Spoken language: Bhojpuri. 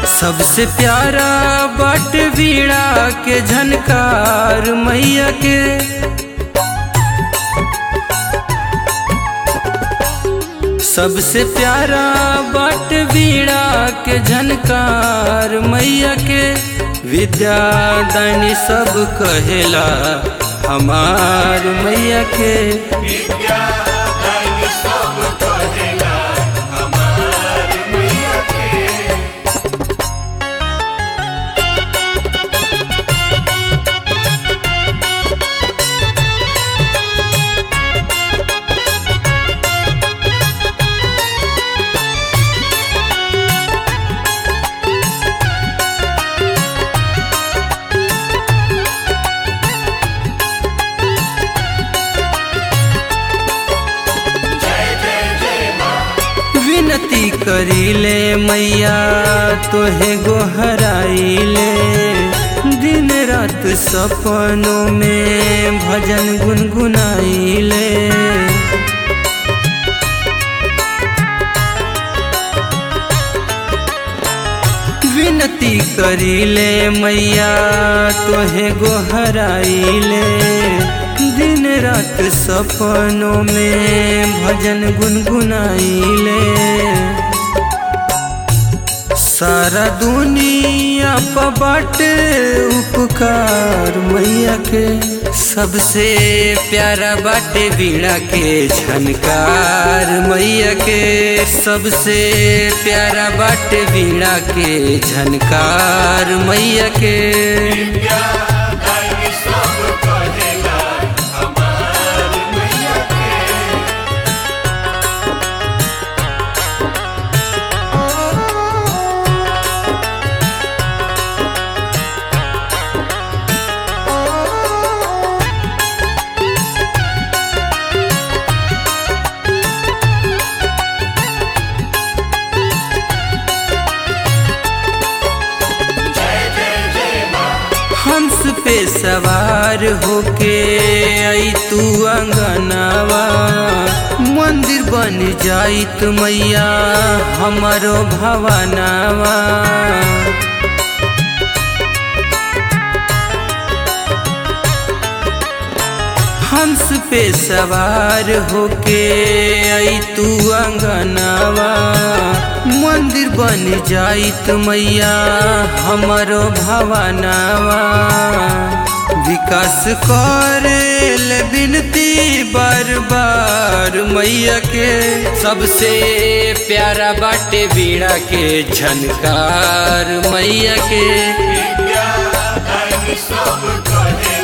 सबसे प्यारा बट वीणा के झनकार मैया के सबसे प्यारा बट वीणा के झनकार मैया के विद्यादानी सब कहेला हमार मैया के विद्या दानी सब कहेला हमार मैया के जय जय जय माँ विनती करीले मैया तोहे गोहराइले दिन रात सपनों में भजन गुनगुनाइले विनती करीले मैया तोहे गोहराइले दिन रात सपनों में भजन गुनगुनाइले सारा दुनिया पर बाटे उपकार मैया के सबसे प्यारा बाटे वीणा के झनकार मैया के सबसे प्यारा बाटे वीणा के झनकार मैया के विद्या दानी सब कहेला हमार मैया के जय जय जय माँ हंस पे सवार होके आई तू अंगनावा मंदिर बन जाइत मैया हमारो भवनावा हंस पे सवार होके आई तू अंगनावा मंदिर बन जाइत मैया हमारो भवनावा विकास करेल बिनती बार बार मैया के सबसे प्यारा बाटे वीणा के झनकार मैया के विद्या दानी सब कहेला